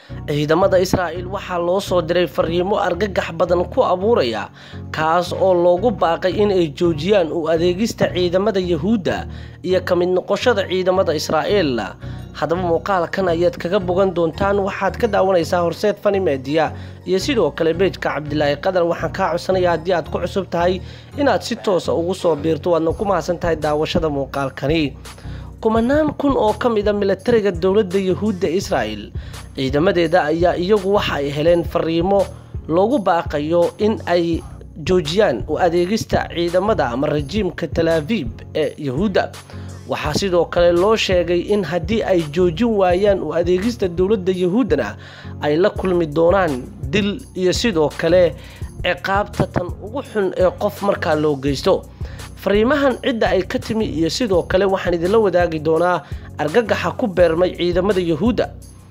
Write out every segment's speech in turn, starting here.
ciidamada israa'il waxaa loo soo diray fariimo argagax badan ku abuuraya kaas oo loogu baaqay inay joojiyaan u adeegista ciidamada yahuudda iyo ka mid noqoshada ciidamada israa'iil haddaba muuqaalkan ayaad kaga bogan doontaan waxaad ka daawanaysaa horseed fani meediya iyo sidoo kale beejka cabdilaahi qadar waxaan kaa codsanaya haddii aad ku cusub tahay inaad si toosa ugu soo biirto waadna ku mahadsan tahay daawashada muuqaalkani kumanaan kun oo ka mid a milatariga dowladda yahuudda israa'el ciidamadeeda ayaa iyagu waxa ay heleen fariimo loogu baaqayo in ay joojiyaan u adeegista ciidamada ama rajiimka talaabiib ee yahuudda waxaa sidoo kale loo sheegay in haddii ay joojin waayaan u adeegista dowladda yahuuddana ay la kulmi doonaan dil iyo sidoo kale ciqaabta tan ugu xun ee qof markaa loo geysto fariimahan cidda ay ka timi iyo sidoo kale waxaan idinla wadaagi doonaa argagaxa ku beermay ciidamada yahuudda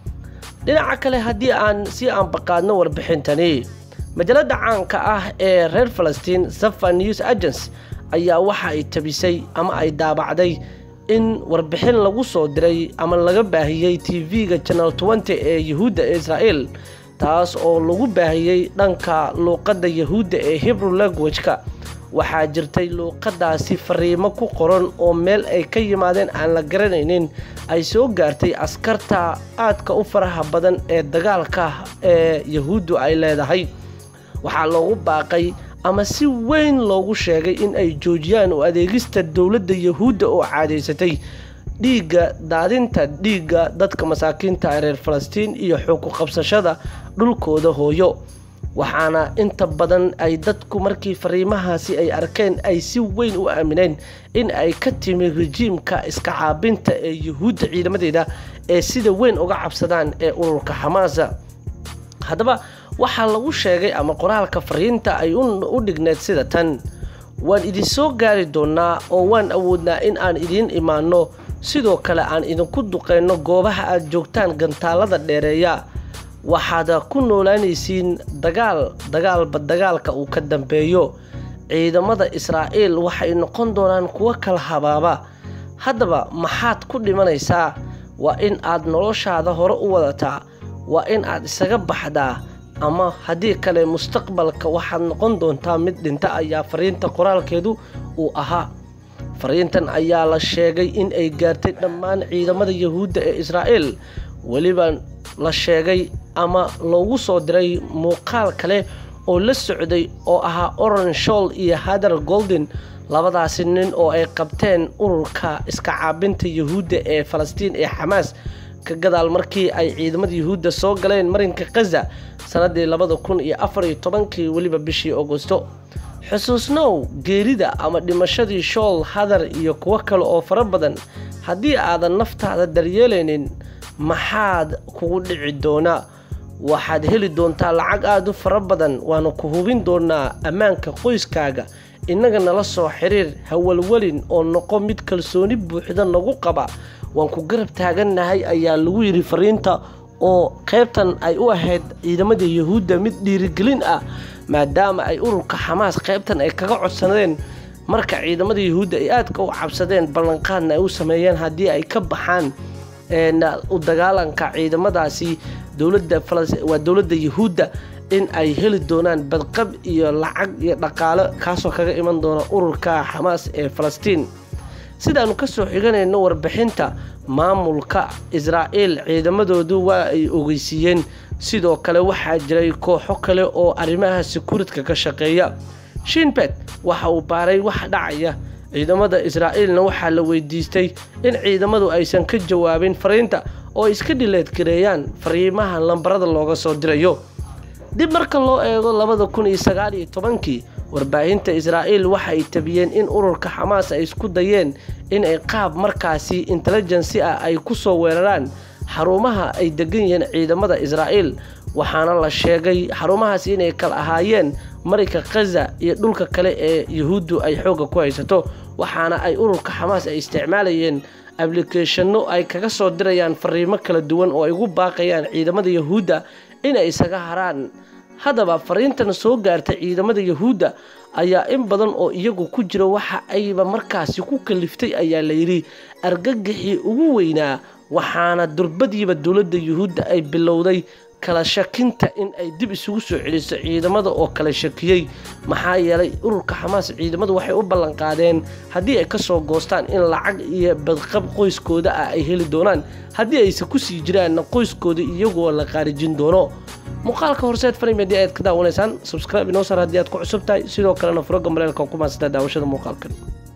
dhinaca kale haddii aan si aanbaqaadno warbixintani majalada caanka ah ee reer falastiin safa news agents ayaa waxa ay tabisay ama ay daabacday in warbixin lagu soo diray ama laga baahiyey tv-ga janal nty ee yahuudda ee israa'el taas oo lagu baahiyey dhanka luuqadda yahuudda ee hebrew language-ka waxaa jirtay luuqadaasi fariimo ku qoran oo meel ay ka yimaadeen aan la garanaynin ay soo gaartay askarta aadka u faraha badan ee dagaalka ee yahuuddu ay leedahay waxaa loogu baaqay ama si weyn loogu sheegay in ay joojiyaan u adeegista dowladda yahuudda oo caadaysatay dhiigga daadinta dhiigga dadka masaakiinta ee reer falastiin iyo xuku qabsashada dhulkooda hooyo waxaana inta badan ay dadku markii fariimahaasi ay arkeen ay si weyn u aamineen in ay ka timi rajiimka iska caabinta ee yahuudda ciidamadeeda ee sida weyn uga cabsadaan ee ururka xamaasa haddaba waxaa lagu sheegay ama qoraalka fariinta ay u dhigneed sida tan waan idin soo gaari doonaa oo waan awoodnaa in aan idiin imaanno sidoo kale aan idinku duqeyno goobaha aad joogtaan gantaalada dheereeya waxaad ku noolaanaysiin dagaal dagaalba dagaalka uu ka dambeeyo ciidamada israa'iil waxay noqon doonaan kuwo kala habaaba haddaba maxaad ku dhimanaysaa waa in aad noloshaada hore u wadataa waa in aad isaga baxdaa ama haddii kale mustaqbalka waxaad noqon doontaa mid dhinta ayaa fariinta qoraalkeedu uu ahaa fariintan ayaa la sheegay in ay gaartay dhammaan ciidamada yahuudda ee israa'el weliba la sheegay ama loogu soo diray muuqaal kale oo la socday oo ahaa oran shool iyo hadar golden labadaasi nin oo ay qabteen ururka iska caabinta yahuudda ee falastiin ee xamaas ka gadaal markii ay ciidamada yahuudda soo galeen marinka khaza sanadii labada kun iyo afar iyo tobankii weliba bishii augusto xusuusnow geerida ama dhimashadii shool hadar iyo kuwo kale oo fara badan haddii aadan naftaada daryeelaynin maxaad kugu dhici doonaa waxaad heli doontaa lacag aada u fara badan waana ku hubin doonaa ammaanka qoyskaaga innaga nala soo xiriir hawalwelin oo noqo mid kalsooni buuxda nagu qaba waan ku garab taagannahay ayaa lagu yidhi fariinta oo qaybtan ay u ahayd ciidamada yahuudda mid dhiirigelin ah maadaama ay ururka xamaas qaybtan ay kaga codsanadeen marka ciidamada yahuudda ay aadka u cabsadeen ballanqaadna ay u sameeyeen haddii ay ka baxaan u dagaalanka ciidamadaasi waa dowladda yahuudda in ay heli doonaan badqab iyo lacag iyo dhaqaalo kaasoo kaga iman doona ururka xamaas ee falastiin sidaannu kasoo xiganayno warbixinta maamulka israa'iil ciidamadoodu waa ay ogeysiiyeen sidoo kale waxaa jiray kooxo kale oo arrimaha sekuuritka ka shaqeeya shinbet waxa uu baaray wax dhacaya ciidamada israa'iilna waxaa la weydiistay in ciidamadu aysan ka jawaabin fariinta oo ay iska dhileedgareeyaan fariimaha lambarada looga soo dirayo dib marka loo eego labada kun iyo sagaal iyo tobankii warbaahinta israa'iil waxa ay tabiyeen in ururka xamaas ay isku dayeen in ay qaab markaasi intelligensi ah ay ku soo weeraraan xarumaha ay degan yihiin ciidamada israa'iil waxaana la sheegay xarumahaasi inay kala ahaayeen marinka khaza iyo dhulka kale ee yahuuddu ay xoogga ku haysato waxaana ay ururka xamaas ay isticmaalayeen ablicathonno ay kaga soo dirayaan fariimo kala duwan oo ay ugu baaqayaan ciidamada yahuudda inay isaga haraan haddaba fariintan soo gaartay ciidamada yahuudda ayaa in badan oo iyagu ku jira waxa ayba markaasi ku kaliftay ayaa layidhi argagixii ugu weynaa waxaana durbadiiba dowladda yuhuudda ay bilowday kala shakinta in ay dib isugu soo celiso ciidamada oo kala shakiyey maxaa yeelay ururka xamaas ciidamadu waxay u ballanqaadeen haddii ay kasoo goostaan in lacag iyo badqab qoyskooda ah ay heli doonaan haddii ayse kusii jiraanna qoyskooda iyagoo la qaarijin doono muuqaalka horseed farim haddii aad ka daawanaysaan subscribe inoo sar haddii aad ku cusub tahay sidoo kalena furoga mareelka ku maasata daawashada muuqaalkan